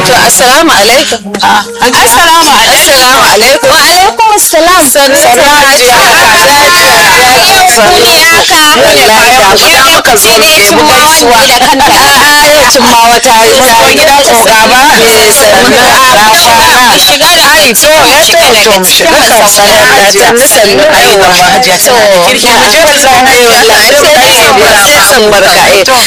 to assalamu alaikum Assalamu alaikum. assalamu alaikum wa alaikum assalam sannu hajiya ya muka zo mu ɗebi gaisuwa da kanta ayacin ma wata yi ta gidan oga ba eh sannu a kwana shiga da ai to ya to to mu shiga kan sanar da sannu sannu aiwa to Kirki mu je mu zauna ai wallahi sai dai san barka sai san barka eh to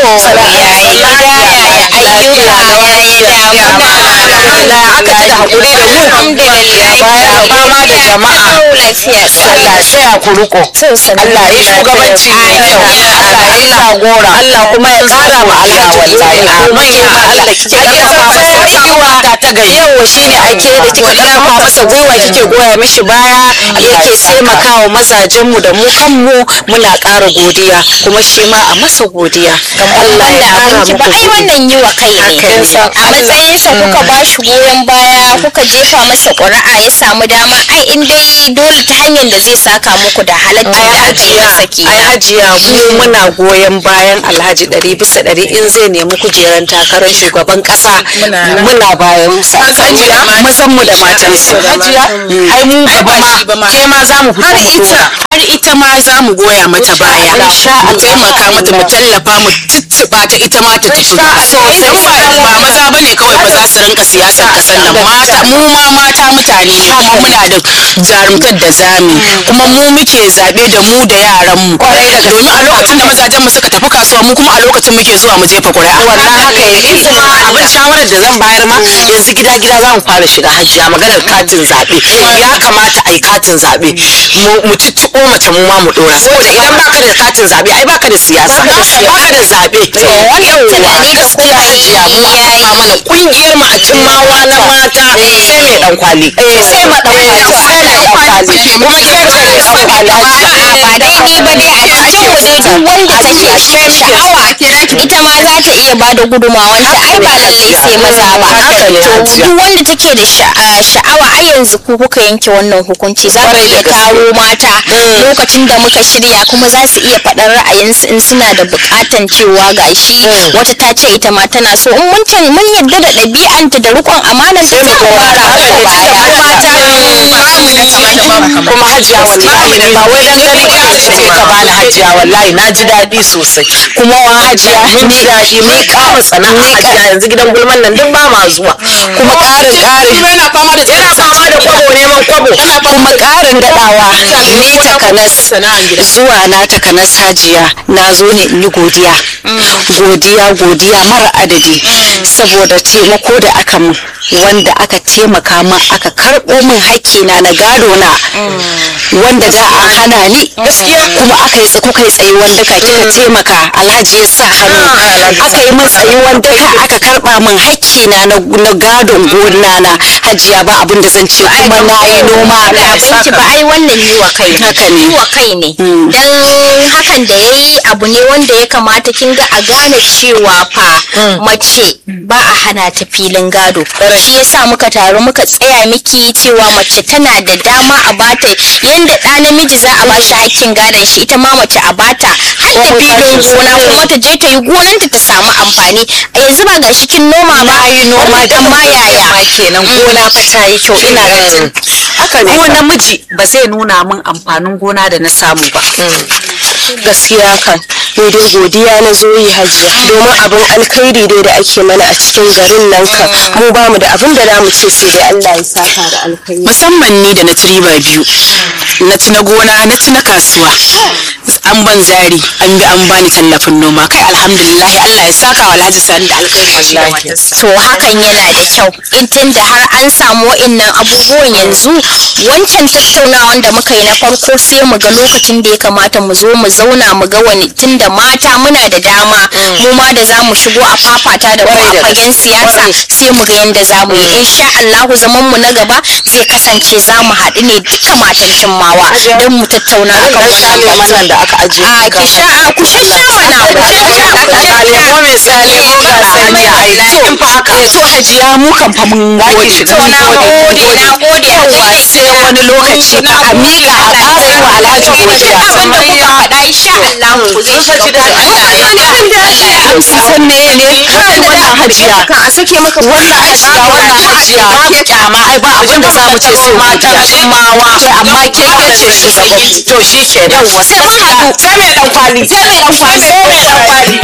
yayi gida yayi ayyuka yayi damuna alhamdulillah aka ci da hakuri da mu alhamdulillah bayan fama da jama'a lafiya Allah sai a kuruko Allah ya shugabanci mai kyau Allah ya jagora Allah kuma ya kara ma Allah wallahi amin ya Allah kike karfafa masa gwiwa ta ta gari yawa shine ake da kike karfafa masa gwiwa kike goya mishi baya yake taimakawa mazajen mu da mu kanmu muna ƙara godiya kuma shi ma a masa godiya Allah ya kara abinci muku ba ai wannan yi wa kai ne Haka ne. a matsayinsa kuka ba shi goyon baya kuka jefa masa ƙuri'a ya samu dama ai in dai dole ta hanyar da zai saka muku da halatta ai da aka yi hajiya masa ke ai hajiya mu muna goyon bayan alhaji ɗari bisa ɗari in zai nemi kujeran takarar shugaban ƙasa muna bayan sa hajiya mazan mu da matan su hajiya ai mu gaba ma ke ma za mu fito mu dora har ita ma za mu goya mata baya mu taimaka mata mu tallafa mu tuttuba ta ita ma ta tafi sosai ba maza bane kawai ba za su rinka siyasar kasan nan mata mu ma mata mutane ne kuma muna da jarumtar da zami kuma mu muke zabe da mu da yaran mu domin a lokacin da mazajen mu suka tafi kasuwa mu kuma a lokacin muke zuwa mu jefa ƙuri'a wannan haka yake kuma abin shawarar da zan bayar ma yanzu gida gida za mu fara shiga hajiya maganar katin zaɓe ya kamata a yi katin zaɓe mu cicciɓo mace mu ma mu ɗora saboda idan baka da katin zaɓe ai baka da siyasa baka da zaɓe tunani da kuma hajiya mu an kafa mana kungiyar mu a cin mawa na mata sai mai dan kwali sai ma dan kwali sai mai dan kwali kuma ke ce mai dan kwali hajiya ba dai ni ba dai a cikin mu dai duk wanda take sha'awa ita ma za ta iya bada gudumawanta ai ba lallai sai maza ba Haka ne, to Hajiya. duk wanda take da sha'a- sha'awa ai yanzu ku kuka yanke wannan hukunci za ku Kwarai da iya gaske. taro mata lokacin da muka shirya kuma za su iya faɗar ra'ayinsu in suna da buƙatan cewa gashi wata ta ce ita ma tana so in mun can mun yarda da ɗabi'anta da riƙon amanar ta sai mu fara mata baya kuma hajiya wallahi ba wai dan gani ba ce ce ka bani hajiya wallahi na ji daɗi sosai kuma wa hajiya mun ji daɗi mun kama sana'a hajiya yanzu gidan gulman nan duk ba ma zuwa kuma ƙarin ƙarin yana fama da yana fama da kwabo neman kwabo kuma ƙarin daɗawa ni takanas zuwa na takanas hajiya na zo ne in yi godiya godiya godiya mara adadi saboda taimako da aka mun wanda aka taimaka min aka karɓo min hakkina na gado na wanda da a hana ni gaskiya kuma aka yi kuka yi tsayuwan daka kika taimaka alhaji ya sa hannu aka yi min tsayuwan daka aka karɓa min hakkina na na gadon gona na hajiya ba abin da zan ce kuma na yi noma abinci ba ai wannan yi wa kai ne Haka ne. yi wa kai ne dan hakan da ya yi abu ne wanda ya kamata kin ga a gane cewa fa mace ba a hana ta filin gado shi yasa muka taru muka tsaya miki cewa mace tana da dama a bata yanda ɗa namiji za a bashi hakkin gadon shi ita ma mace a bata har da filin gona kuma ta je ta yi gonanta ta samu amfani a yanzu ba ga shi kin noma ba yi noma da amma yaya ma kenan gona fa ta yi kyau ina ganin haka ne ko namiji ba zai nuna min amfanin gona da na samu ba gaskiya kan ni dai godiya na zo yi hajiya domin abin alkhairi dai da ake mana a cikin garin nan kan mu ba mu da abin da za mu ce sai dai Allah ya saka da alkhairi musamman ni da na ci riba biyu na ci na gona na ci na kasuwa an ban zari an bi an bani tallafin noma kai alhamdulillah Allah ya saka wa Alhaji Sani da alkhairi shi da matarsa to hakan yana da kyau in tunda har an samu wa'innan abubuwan yanzu wancan tattaunawan da muka yi na farko sai mu ga lokacin da ya kamata mu zo mu zauna mu ga wani tunda mata muna da dama mu ma da za mu shigo a fafata da mu a fagen siyasa sai mu ga yadda za mu yi insha Allahu zaman mu na gaba zai kasance za mu haɗu ne duka matan cimmawa don mu tattauna akan wannan wannan da aka ajiye a ki sha a ku sha sha mana ku sha sha ku sha sha ko mai sali ko ga sani a ina to haka to hajiya mu kan fa mun gode to na gode na gode yawa sai wani lokaci fa a miƙa a ƙara yi wa alhaji godiya abin da kuka faɗa insha Allah ku zai shiga san me ne kai wannan hajiya ka a sake maka wannan hajiya wannan hajiya ba kyama ai ba abin da zamu ce sai matan jimawa ke amma ke aka ce shugaba to shi ke yawa sai mun haɗu sai mai dan kwali sai mai dan kwali sai mai dan kwali